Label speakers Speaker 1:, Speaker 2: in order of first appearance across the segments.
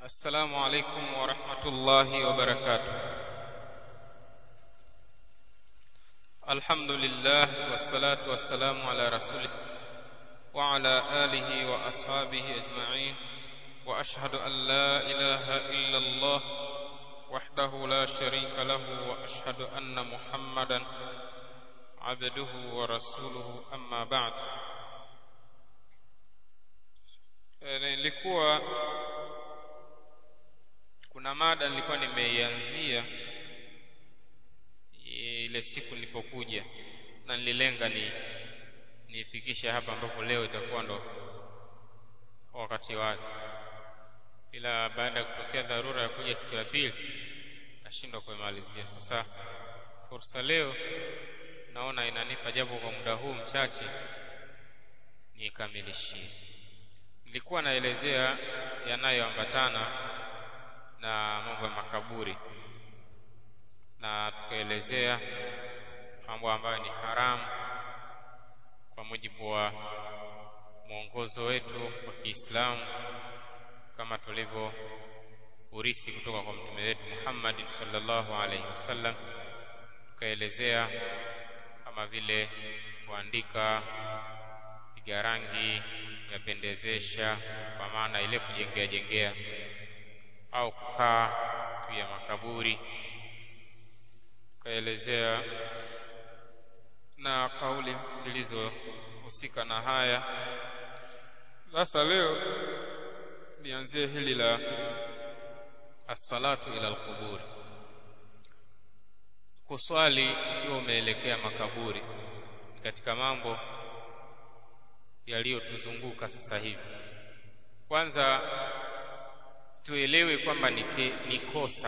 Speaker 1: السلام عليكم ورحمة الله وبركاته الحمد لله والصلاة والسلام على رسوله وعلى آله وأصحابه أجمعين وأشهد أن لا إله إلا الله وحده لا شريك له وأشهد أن محمدا عبده ورسوله أما بعد nilikuwa kuna mada nilikuwa nimeianzia ile siku nilipokuja na nililenga ni nifikishe hapa ambapo leo itakuwa ndo wakati wake ila baada ya kutokea dharura ya kuja siku ya pili nashindwa kuimalizia sasa fursa leo naona inanipa japo kwa muda huu mchache niikamilishie nilikuwa naelezea yanayoambatana na mambo ya makaburi na tukaelezea mambo ambayo ni haramu kwa mujibu wa mwongozo wetu wa Kiislamu kama tulivyo urithi kutoka kwa mtume wetu Muhammad sallallahu alaihi wasallam tukaelezea kama vile kuandika piga rangi yapendezesha kwa maana ile kujengea jengea au kukaa juu ya makaburi tukaelezea na kauli zilizohusika na haya sasa leo nianzie hili la as-salatu ila al-qubur kuswali ukiwa umeelekea makaburi katika mambo yaliyotuzunguka sasa hivi kwanza tuelewe kwamba ni, ni kosa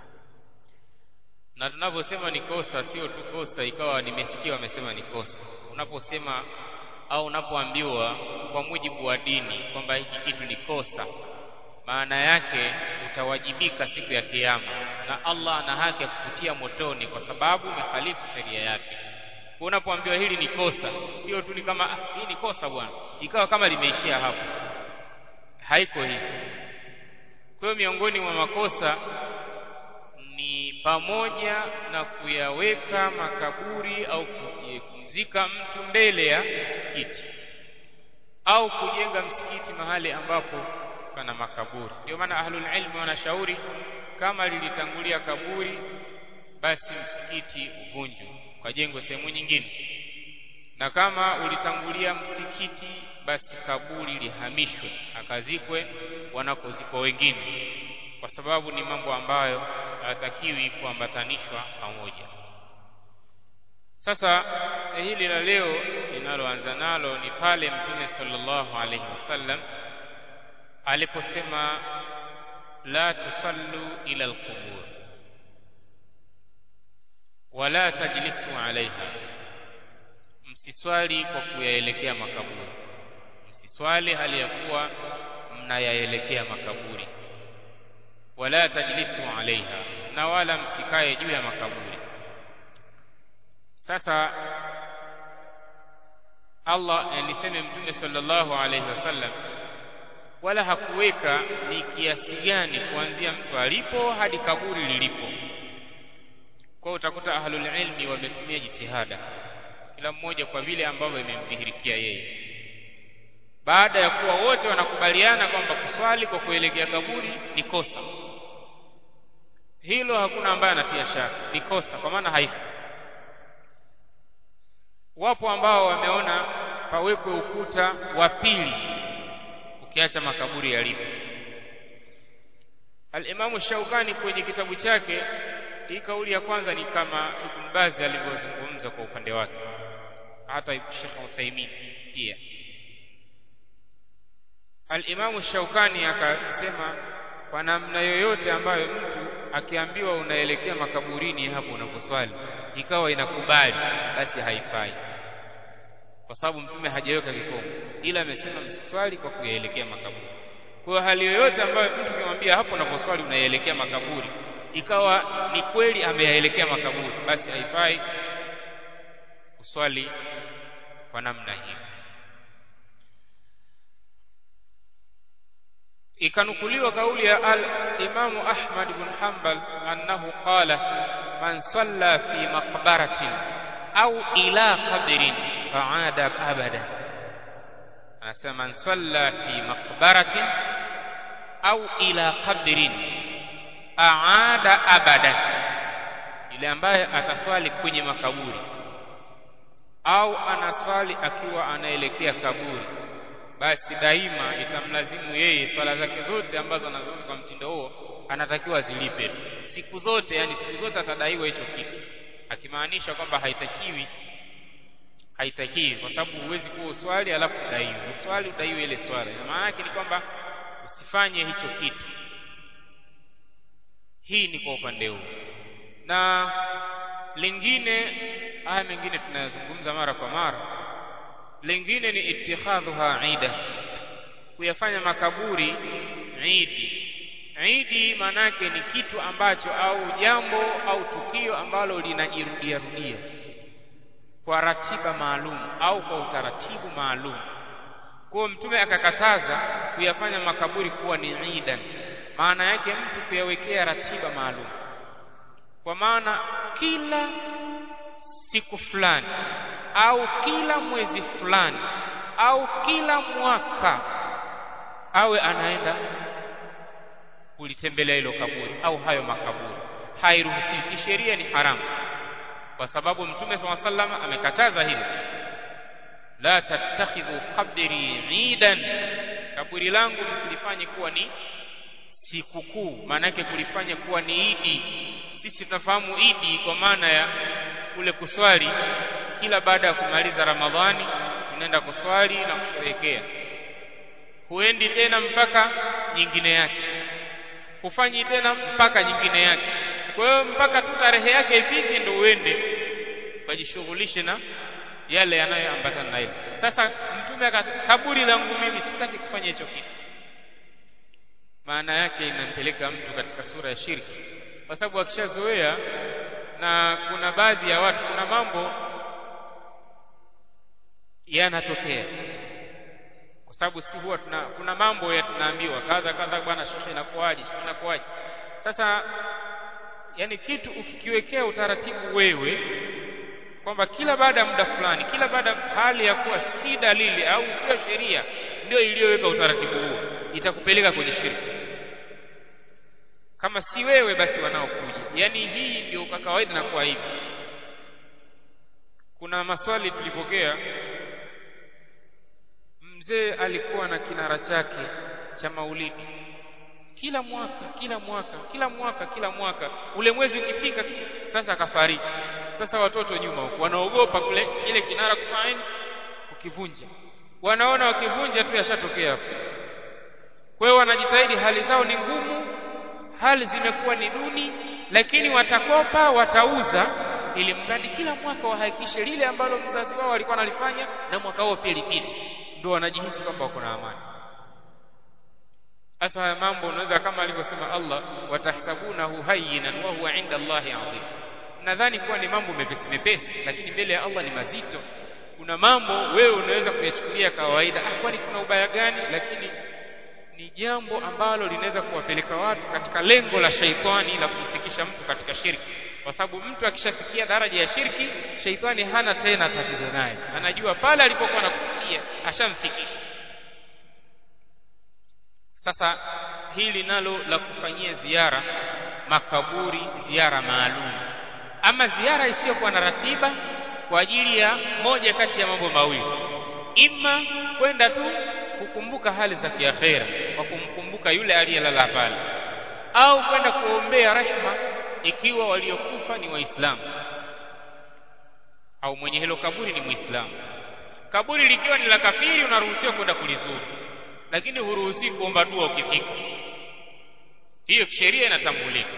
Speaker 1: na tunaposema ni kosa sio tu kosa ikawa nimesikia wamesema ni kosa unaposema au unapoambiwa kwa mujibu wa dini kwamba hiki kitu ni kosa maana yake utawajibika siku ya kiyama na Allah ana haki ya kukutia motoni kwa sababu umehalifu sheria yake kwa unapoambiwa hili ni kosa sio tu ni kama ah, hii ni kosa bwana ikawa kama limeishia hapo haiko hivi kwa hiyo miongoni mwa makosa ni pamoja na kuyaweka makaburi au kumzika mtu mbele ya msikiti au kujenga msikiti mahali ambapo pana makaburi ndio maana ahlul ilmi wanashauri kama lilitangulia kaburi basi msikiti uvunjwe ukajengwe sehemu nyingine na kama ulitangulia msikiti basi kaburi lihamishwe akazikwe wanakozikwa wengine kwa sababu ni mambo ambayo hayatakiwi kuambatanishwa pamoja sasa hili la leo linaloanza nalo ni pale mtume sallallahu alaihi wasallam aliposema la tusallu ila alqubur wala tajlisu alaiha msiswali kwa kuyaelekea makaburi msiswali hali ya kuwa mnayaelekea makaburi wala tajlisu alaiha na wala msikae juu ya makaburi sasa Allah niseme mtume sallallahu alaihi wasallam wala hakuweka ni kiasi gani kuanzia mtu alipo hadi kaburi lilipo kwa utakuta ahlul ilmi wametumia jitihada kila mmoja kwa vile ambavyo imemdhihirikia yeye baada ya kuwa wote wanakubaliana kwamba kuswali kwa kuelekea kaburi ni kosa hilo hakuna ambaye anatia shaka ni kosa kwa maana haifa wapo ambao wameona pawekwe ukuta wa pili ukiacha makaburi yalipo Al-Imamu Shaukani kwenye kitabu chake hii kauli ya kwanza ni kama Ibn Baz alivyozungumza kwa upande wake hata Sheikh Uthaymeen pia Al-Imamu Shaukani akasema kwa namna yoyote ambayo mtu akiambiwa unaelekea makaburini hapo unaposwali ikawa inakubali basi haifai kwa sababu mtume hajaweka kikomo ila amesema msiswali kwa kuyaelekea makaburi kwa hali yoyote ambayo mtu kimwambia hapo unaposwali unaelekea makaburi ikawa ni kweli ameyaelekea makaburi basi haifai kuswali kwa namna hiyo ikanukuliwa kauli ya al-Imam Ahmad ibn Hanbal annahu qala man salla fi maqbaratin au ila qabrin fa'ada abada anasema man salla fi maqbaratin au ila qabrin aada abada yule ambaye ataswali kwenye makaburi au anaswali akiwa anaelekea kaburi basi daima itamlazimu yeye swala zake zote ambazo anazozifanya kwa mtindo huo anatakiwa zilipe tu siku zote yani siku zote atadaiwa hicho kitu akimaanisha kwamba haitakiwi haitakiwi kwa sababu huwezi kuwa uswali alafu udaiwe uswali udaiwe ile swala maana yake ni kwamba usifanye hicho kitu hii ni kwa upande huu na lingine haya mengine tunayazungumza mara kwa mara lingine ni ittikhadhuha ida kuyafanya makaburi idi idi manake ni kitu ambacho au jambo au tukio ambalo linajirudia rudia kwa ratiba maalum au kwa utaratibu maalum kwa mtume akakataza kuyafanya makaburi kuwa ni idan maana yake mtu kuyawekea ratiba maalum kwa maana kila siku fulani au kila mwezi fulani au kila mwaka awe anaenda kulitembelea hilo kaburi au hayo makaburi hairuhusiwi kisheria ni haramu kwa sababu mtume swalla sallam amekataza hilo la tattakhidhu qabri idan kaburi langu msilifanye kuwa ni sikukuu maana yake kulifanya kuwa ni idi sisi tunafahamu idi kwa maana ya kule kuswali kila baada ya kumaliza ramadhani unaenda kuswali na kusherehekea huendi tena mpaka nyingine yake hufanyi tena mpaka nyingine yake kwa hiyo mpaka tu tarehe yake ifike ndio uende ukajishughulishe na yale yanayoambatana na hilo sasa mtume akasema kaburi langu mimi sitaki kufanya hicho kitu maana yake inampeleka mtu katika sura ya shirki kwa sababu akishazoea na kuna baadhi ya watu kuna mambo yanatokea kwa sababu si huwa tuna kuna mambo ya tunaambiwa kadha kadha bwana shekhe inakuaje shekhe inakuaje sasa yani kitu ukikiwekea utaratibu wewe kwamba kila baada ya muda fulani kila baada hali ya kuwa si dalili au sio sheria ndio iliyoweka utaratibu huo itakupeleka kwenye shirki kama si wewe basi wanaokuja yani hii ndio kwa kawaida na kwa hivi kuna maswali tulipokea mzee alikuwa na kinara chake cha maulidi kila mwaka kila mwaka kila mwaka kila mwaka ule mwezi ukifika sasa akafariki sasa watoto nyuma huko wanaogopa kule kile kinara kufanya kukivunja wanaona wakivunja tu yashatokea hapo kwa hiyo wanajitahidi hali zao ni ngumu hali zimekuwa ni duni lakini watakopa watauza ili mradi kila mwaka wahakikishe lile ambalo mzazi wao alikuwa analifanya na mwaka huo pia lipite ndio wanajihisi kwamba wako na amani hasa haya mambo unaweza kama alivyosema Allah watahsabunahu hayyinan wa huwa inda Allahi adhim nadhani kuwa ni mambo mepesi mepesi lakini mbele ya Allah ni mazito kuna mambo wewe unaweza kuyachukulia kawaida ah kwani kuna ubaya gani lakini ni jambo ambalo linaweza kuwapeleka watu katika lengo la shaitani la kumfikisha mtu katika shirki kwa sababu mtu akishafikia daraja ya shirki shaitani hana tena tatizo naye anajua pale alipokuwa anakusudia ashamfikisha sasa hili nalo la kufanyia ziara makaburi ziara maalum ama ziara isiyokuwa na ratiba kwa ajili ya moja kati ya mambo mawili ima kwenda tu kukumbuka hali za kiakhera kwa kumkumbuka yule aliyelala pale au kwenda kuombea rehma ikiwa waliokufa ni waislamu au mwenye hilo kaburi ni muislamu kaburi likiwa ni la kafiri unaruhusiwa kwenda kulizuru lakini huruhusi kuomba dua ukifika hiyo sheria inatambulika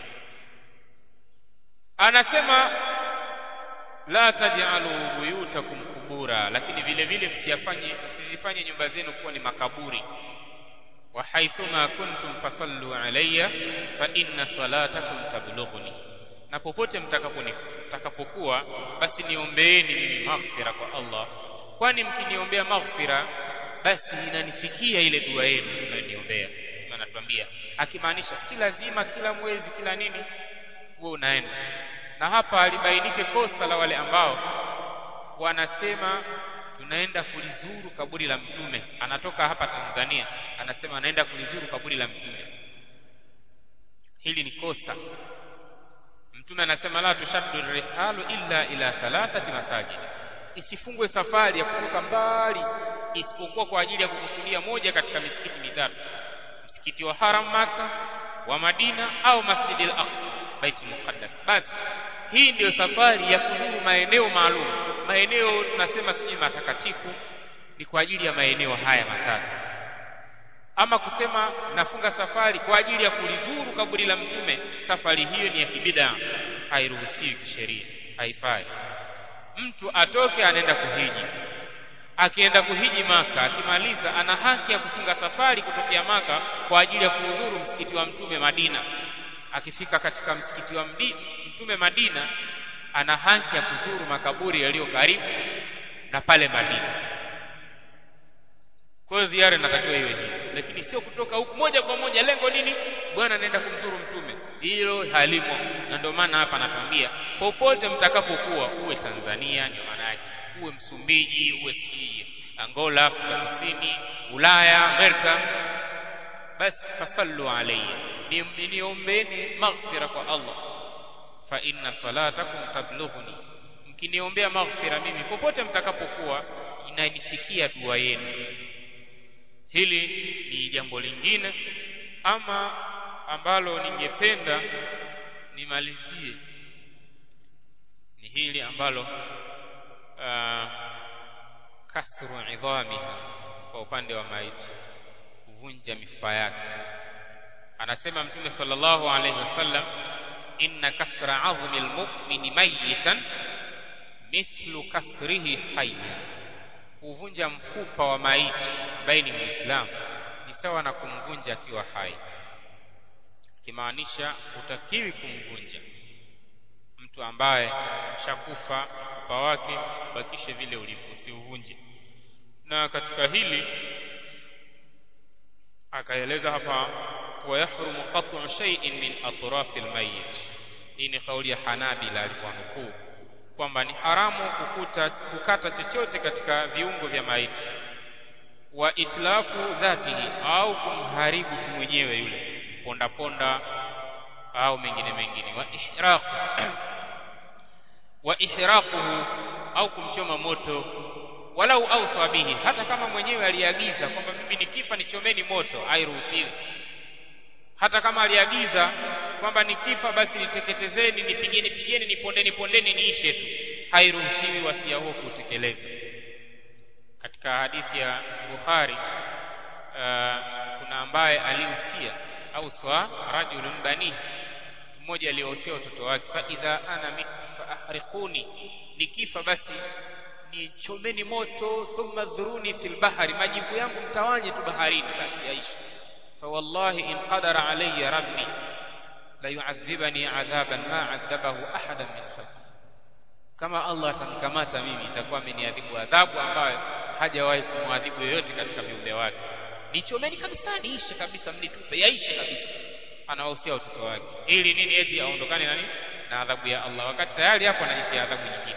Speaker 1: anasema la taj'alu buyutakum kubura lakini vile vile msiyafanye msizifanye nyumba zenu kuwa ni makaburi wa haithuma kuntum fasallu alayya fa inna salatakum tablughuni na popote mtakapokuwa basi niombeeni mimi maghfira kwa Allah kwani mkiniombea maghfira basi inanifikia ile dua yenu mnayoniombea anatuambia akimaanisha si lazima kila mwezi kila nini huwe unaenda na hapa alibainike kosa la wale ambao wanasema tunaenda kulizuru kaburi la mtume anatoka hapa Tanzania anasema anaenda kulizuru kaburi la mtume hili ni kosa mtume anasema la tushaddu rihalu illa ila thalathati masajid isifungwe safari ya kutoka mbali isipokuwa kwa ajili ya kukusudia moja katika misikiti mitatu msikiti wa haram maka wa madina au masjidil aqsa baitul muqaddas basi hii ndiyo safari ya kuzuru maeneo maalum maeneo tunasema sijui matakatifu ni kwa ajili ya maeneo haya matatu ama kusema nafunga safari kwa ajili ya kulizuru kaburi la mtume safari hiyo ni ya kibida hairuhusiwi kisheria haifai mtu atoke anaenda kuhiji akienda kuhiji maka akimaliza ana haki ya kufunga safari kutokea maka kwa ajili ya kuhudhuru msikiti wa mtume Madina akifika katika msikiti wa mtume Madina ana haki ya kuzuru makaburi yaliyo karibu na pale Madina kwa hiyo ziara inatakiwa iwe hivi lakini sio kutoka huku moja kwa moja lengo nini bwana anaenda kumzuru mtume hilo halimo na ndio maana hapa anatuambia popote mtakapokuwa uwe Tanzania ndio maana yake uwe Msumbiji uwe sijui Angola Afrika Kusini Ulaya Amerika basi fasallu alayhi niombeni maghfira kwa Allah fa inna salatakum tablughuni mkiniombea maghfira mimi popote mtakapokuwa inanifikia dua yenu hili ni jambo lingine ama ambalo ningependa nimalizie ni hili ambalo uh, kasru idhamiha kwa upande wa maiti kuvunja mifupa yake anasema mtume sallallahu alaihi wasallam inna kasra azmi almu'mini mayitan mithlu kasrihi hayya kuvunja mfupa wa maiti ambaye ni muislamu ni sawa na kumvunja akiwa hai kimaanisha utakiwi kumvunja mtu ambaye shakufa mfupa wake bakishe vile ulivyo usiuvunje na katika hili akaeleza hapa ويحرم قطع شيء من أطراف الميت hii ni kauli ya Hanabila alikuwa nukuu kwamba ni haramu kukuta, kukata chochote katika viungo vya maiti wa itlafu dhatihi au kumharibu mwenyewe yule ponda ponda au mengine mengine wa ihraq wa ihraquhu au kumchoma moto walau au bihi hata kama mwenyewe aliagiza kwamba mimi nikifa nichomeni moto hairuhusiwi hata kama aliagiza kwamba nikifa basi niteketezeni nipigeni pigeni nipondeni pondeni niishe tu hairuhusiwi wasia huo kutekeleza katika hadithi ya Bukhari uh, kuna ambaye aliusia au swa rajulun bani mmoja aliyohusia watoto wake fa idha ana mitu fa ahriquni nikifa basi nichomeni moto thumma dhuruni fil bahari majivu yangu mtawanye tu baharini basi yaishi فوالله إن قدر علي ربي ليعذبني عذابا ما عذبه أحدا من خلقه kama Allah atanikamata mimi itakuwa ameniadhibu adhabu ambayo hajawahi kumwadhibu yoyote katika viumbe wake nichomeni kabisa niishe kabisa mnitupe yaishe kabisa anawahusia watoto wake ili nini eti aondokane na nini na adhabu ya Allah wakati tayari hapo anajitia adhabu nyingine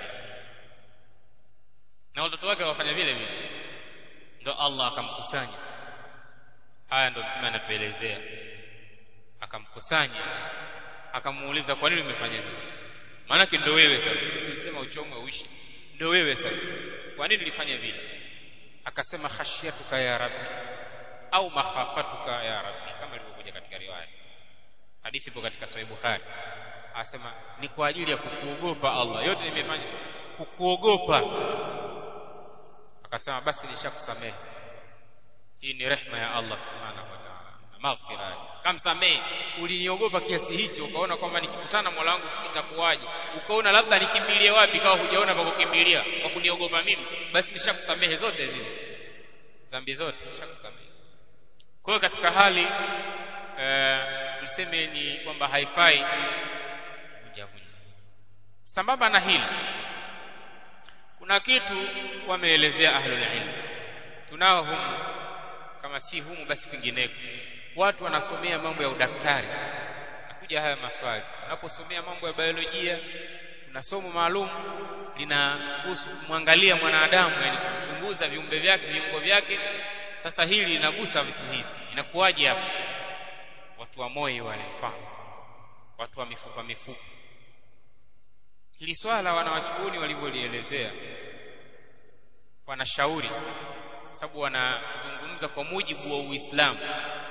Speaker 1: na watoto wake wafanya vile vile ndo Allah akamkusanya haya ndo mtume anatuelezea akamkusanya akamuuliza kwa nini umefanya hivyo maanake ndo wewe sasa silisema uchomwe uishi ndo wewe sasa kwa nini ulifanya vile akasema khashyatuka ya rabbi au makhafatuka ya rabbi kama ilivyokuja katika riwaya hadithi ipo katika sahih bukhari anasema ni kwa ajili ya kukuogopa Allah yote nimefanya kukuogopa akasema basi nishakusamehe hii ni rehma ya Allah subhanahu wa ta'ala na maghfira kamsamehe uliniogopa kiasi hicho ukaona kwamba nikikutana Mola wangu itakuwaje ukaona labda nikimbilie wapi kawa hujaona pa kukimbilia kwa kuniogopa mimi basi nishakusamehe zote zile dhambi zote nishakusamehe kwa hiyo katika hali e, tuseme ni kwamba haifai vunja vunja sambamba na hili kuna kitu wameelezea ahlul ilm tunao humu kama si humu basi kwingineko watu wanasomea mambo ya udaktari nakuja haya maswali unaposomea mambo ya biolojia kuna somo maalum linahusu kumwangalia mwanadamu yani kuchunguza viumbe vyake viungo vyake sasa hili linagusa vitu hivi inakuwaje hapa watu wa moyo wale mfano watu wa mifupa mifupa hili swala wanawachuoni walivyolielezea wanashauri sababu wanazungumza kwa mujibu wa Uislamu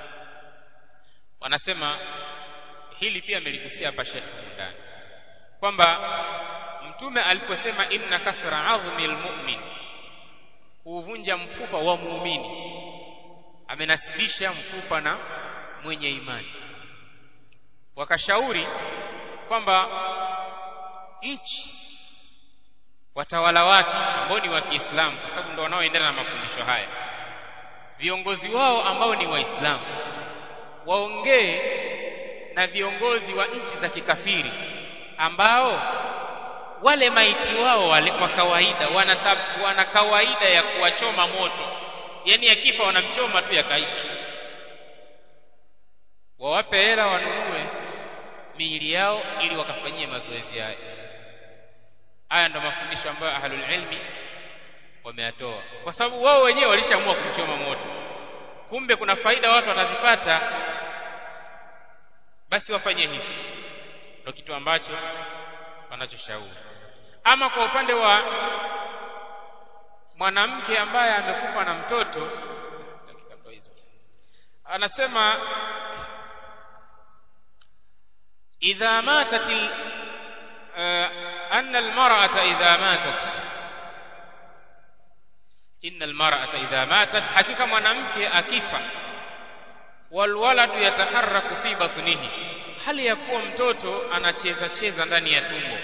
Speaker 1: wanasema hili pia ameligusia hapa Sheikh ndani kwamba mtume aliposema inna kasra azmi almu'min kuvunja mfupa wa muumini amenasibisha mfupa na mwenye imani wakashauri kwamba nchi watawala wake ambao ni wa Kiislamu kwa sababu ndio wanaoendana na mafundisho haya viongozi wao ambao ni waislamu waongee na viongozi wa nchi za kikafiri ambao wale maiti wao wale kwa kawaida wana, wana kawaida ya kuwachoma moto yani akifa wanamchoma tu yakaishi wawape hela wanunue miili yao ili wakafanyie mazoezi haya haya ndo mafundisho ambayo ahlul ilmi wameyatoa kwa sababu wao wenyewe walishaamua kumchoma moto kumbe kuna faida watu watazipata basi wafanye hivi ndio kitu ambacho wanachoshauri ama kwa upande wa mwanamke ambaye amekufa na mtoto anasema idha matat أن المرأة إذا ماتت إن المرأة إذا ماتت حقيقة mwanamke akifa walwaladu yataharraku fi batnihi hali ya kuwa mtoto anacheza cheza ndani ya tumbo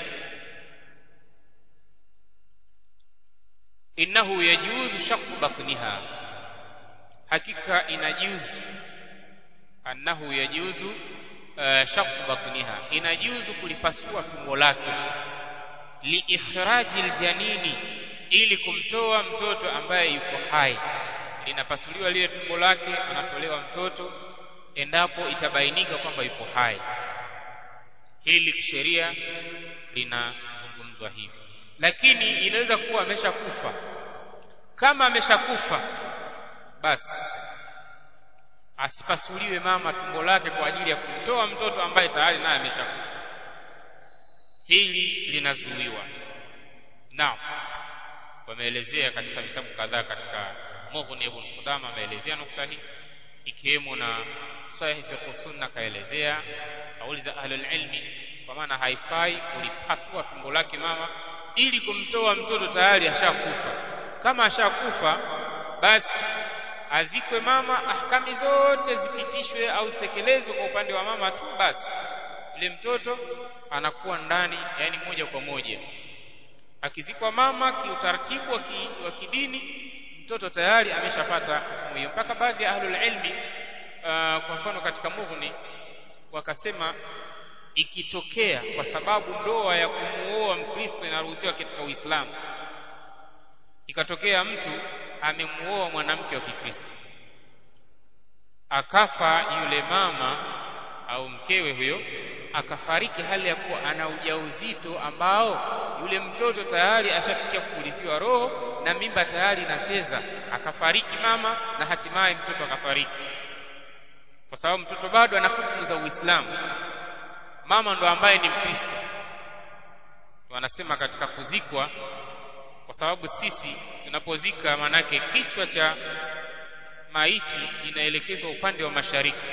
Speaker 1: innahu yajuzu shaqqu batniha hakika inajuzu annahu yajuzu uh, shaqqu batniha inajuzu kulipasua tumbo lake liikhraji aljanini ili kumtoa mtoto ambaye yuko hai linapasuliwa lile tumbo lake anatolewa mtoto endapo itabainika kwamba yuko hai hili kisheria linazungumzwa hivi lakini inaweza kuwa ameshakufa kama ameshakufa basi asipasuliwe mama tumbo lake kwa ajili ya kumtoa mtoto ambaye tayari naye ameshakufa hili linazuiwa naam wameelezea katika vitabu kadhaa katika Mughni ibn Qudama ameelezea nukta hii ikiwemo na Sahih fiqh sunna kaelezea kauli za ahlul ilmi kwa maana haifai kulipasua tumbo lake mama ili kumtoa mtoto tayari ashakufa kama ashakufa basi azikwe mama ahkami zote zipitishwe au zitekelezwe kwa upande wa mama tu basi yule mtoto anakuwa ndani yani moja kwa moja akizikwa mama kiutaratibu wa, ki, wa kidini mtoto tayari ameshapata hukumu hiyo mpaka baadhi ya ahlul ilmi uh, kwa mfano katika mughni wakasema ikitokea kwa sababu ndoa ya kumuoa mkristo inaruhusiwa katika uislamu ikatokea mtu amemuoa mwanamke wa kikristo akafa yule mama au mkewe huyo akafariki hali ya kuwa ana ujauzito ambao yule mtoto tayari ashafikia kupuliziwa roho na mimba tayari inacheza akafariki mama na hatimaye mtoto akafariki kwa sababu mtoto bado ana hukumu za Uislamu mama ndo ambaye ni Mkristo wanasema katika kuzikwa kwa sababu sisi tunapozika manake kichwa cha maiti inaelekezwa upande wa mashariki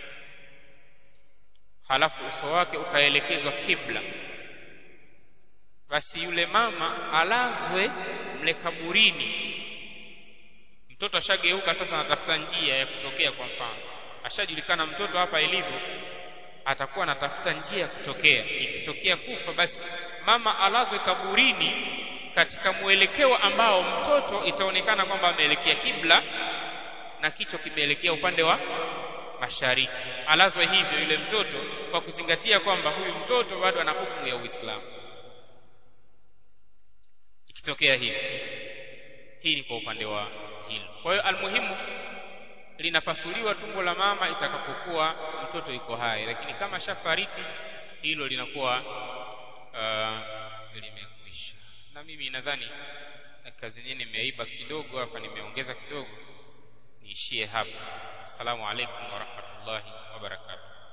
Speaker 1: halafu uso wake ukaelekezwa kibla basi yule mama alazwe mle kaburini mtoto ashageuka sasa anatafuta njia ya kutokea kwa mfano ashajulikana mtoto hapa ilivyo atakuwa anatafuta njia ya kutokea ikitokea kufa basi mama alazwe kaburini katika mwelekeo ambao mtoto itaonekana kwamba ameelekea kibla na kichwa kimeelekea upande wa mashariki alazwe hivyo yule mtoto kwa kuzingatia kwamba huyu mtoto bado ana hukumu ya Uislamu ikitokea hivi hii ni kwa upande wa hilo kwa hiyo almuhimu linapasuliwa tumbo la mama itakapokuwa mtoto yuko hai lakini kama shafariki hilo linakuwa uh, limekwisha na mimi nadhani kazi nyingine nimeiba kidogo hapa nimeongeza kidogo niishie hapa assalamu alaikum wa rahmatullahi wa barakatuh